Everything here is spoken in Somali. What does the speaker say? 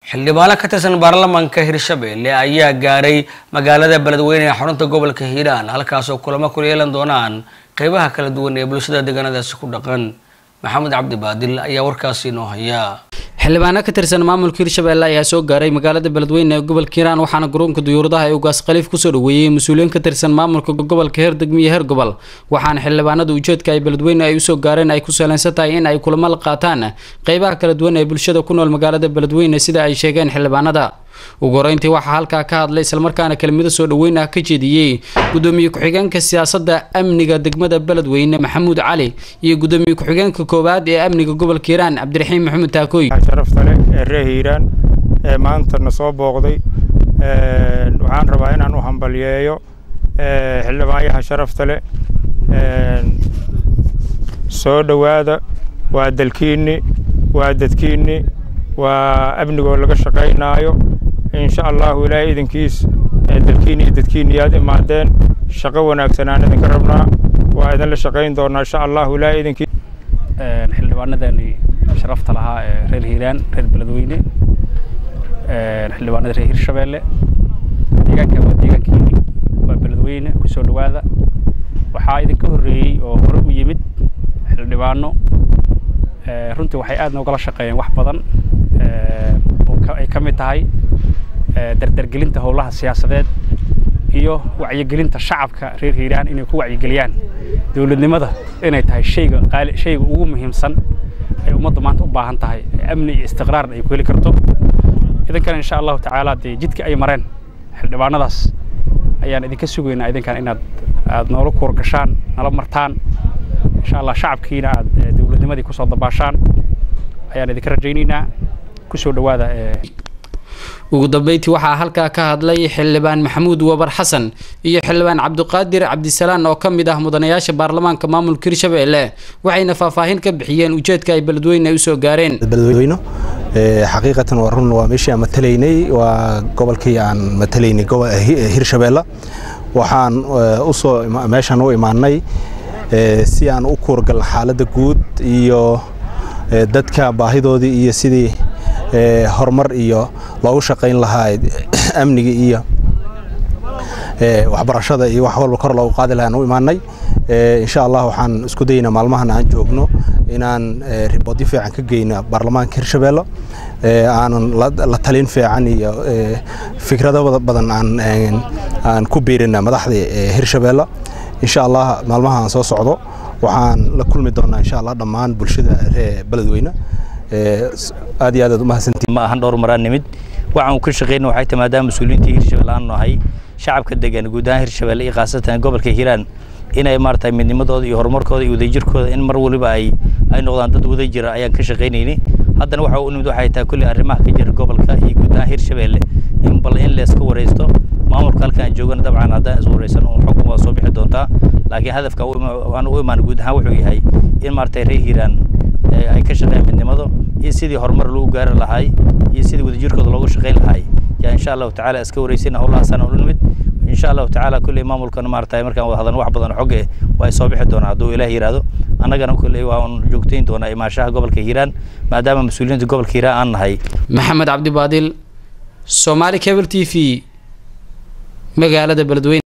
xildhibaano ka tirsan baarlamaanka hirshabelle ayaa gaaray magaalada beledweyne ee xarunta gobolka hiiraan halkaasoo kulamo kula yeelan doonaan qeybaha kala duwan ee bulshada deegaanadaasi ku dhaqan maxamed cabdi baadil ayaa warkaasi inoo haya xildhibaano ka tirsan maamulka hirshabelle ayaa soo gaaray magaalada beledweyne ee gobolka hiiraan waxaana garoonka duyuuradaha ee ugaas khaliif kusoo dhaweeyey mas-uuliyiin ka tirsan maamulka gobolka heer degmo iyo heer gobol waxaana xildhibaanada ujeedka ay beledweyne ay usoo gaareen ay ku saleysan tahay in ay kulamo la qaataan qeybaha kala duwan ee bulshada ku nool magaalada beledweyne sida ay sheegeen xildhibaanada ugu horeyntii waxaa halkaa ka hadlay islamarkaana kelmado soo dhaweyn ah ka jeediyey gudoomiye ku-xigeenka siyaasadda amniga degmada beledweyne maxamuud cali iyo gudoomiye ku-xigeenka koowaad ee amniga gobolka hiiraan cabdiraxiim maxamuud taakooy sharafta leh ee reer hiiraan ee maanta na soo booqday waxaan rabaa inaan u hambalyeeyo xildhibaanyaha sharafta leh soo dhowaada waa dalkiinni waa dadkiinni waa amnigoo laga shaqaynaayo insha allahu ilaahay idinkiis dalkiinni iyo dadkiinni yaad imaadeen shaqo wanaagsan aan idinka rabnaa waa idinla shaqayn doonaa insha allahu ilaahay idinkiis xildhibaanadani sharafta lahaa ee reer hiiraan reer beledweyne xildhibaanada reer hirshabeelle deegaanka waa deegaankiini waa beledweyne kusoo dhowaada waxaa idinka horreeyey oo hore u yimid xildhibaano runtii waxay aad noogala shaqeeyeen wax badan oo ay ka mid tahay dardargelinta howlaha siyaasadeed iyo wacyigelinta shacabka reer hiiraan inay ku wacyigeliyaan dowladnimada inay tahay shayga qaali shayga ugu muhiimsan ay ummadda maanta u baahan tahay amni iyo istiqraarna ay ku heli karto idinkana insha allahu tacaala dee jidka ay mareen xildhibaanadaas ayaan idinka sugaynaa idinkan inaad aad noola kuur gashaan nala martaan insha allah shacabkiina aad dowladnimadii kusoo dabaashaan ayaan idinka rajaynaynaa kusoo dhowaada ugu dambeyntii waxaa halkaa ka hadlay xildhibaan maxamuud wabar xasan iyo xildhibaan cabdiqaadir cabdisalaan oo ka mid ah mudanayaasha baarlamaanka maamulka hirshabelle waxayna faahfaahin ka bixiyeen ujeedka ay beledweyne usoo gaareen beledweyno xaqiiqatan waa run waa meeshii aan matalaynay waa gobolkii aan matalaynay hirshabelle waxaan usoo meeshaan u imaanay si aan u kuurgal xaaladda guud iyo dadka baahidoodii iyo sidii horumar iyo loogu shaqayn lahaa amniga iyo waxbarashada iyo wax walba kor loogu qaadi lahaan u imaanay insha allah waxaan isku daynaa maalmahan aan joogno inaan riboodyo fiican ka geyno baarlamaanka hirshabelle aanan la talin fiican iyo fikrado badan aan ku biirina madaxda hirshabelle insha allah maalmahaan soo socdo waxaan la kulmi doonaa insha allah dhammaan bulshada reer beledweyne aad iyo aad aad umahadsantiin ma ahan dhowr maraan nimid waxaan ka shaqeyna waxay tahay maadaama mas-uuliyiinta hirshabelle aan nahay shacabka degan guud ahaan hirshabelle iyo khaasatan gobolka hiiraan inay maaragtay midnimadooda iyo horumarkooda iyo wadajirkooda in mar waliba ay ay noqdaan dad wadajira ayaan ka shaqaynaynay haddana waxa u nimid waxay tahay kulli arrimaha ka jira gobolka iyo guud ahaan hirshabelle in bal in layska wareysto maamulka halkaan joogana dabcan haddaan is wareysan uun xukun waa soo bixi doontaa laakiin hadafka aan u imaan guud ahaan wuxuu yahay in maaragtay reer hiiraan ay ka shaqeeyaan midnimado iyo sidii horumar lagu gaari lahaay iyo sidii wadajirkooda loogu shaqayn lahaay yaa insha allahu tacaala iska wareysina howlahaasaan ula nimid insha allahu tacaala kulley maamulkana maaragtay markaan wada hadalno wax badan xog eh waa soo bixi doonaa hadduu ilaah yidhaahdo annagana kulley waan joogtayn doonaa imaashaha gobolka hiiraan maadaama mas-uuliyiinta gobolka hiiraan aan nahay maxamed cabdi baadil soomaali cable t v magaalada beledweyne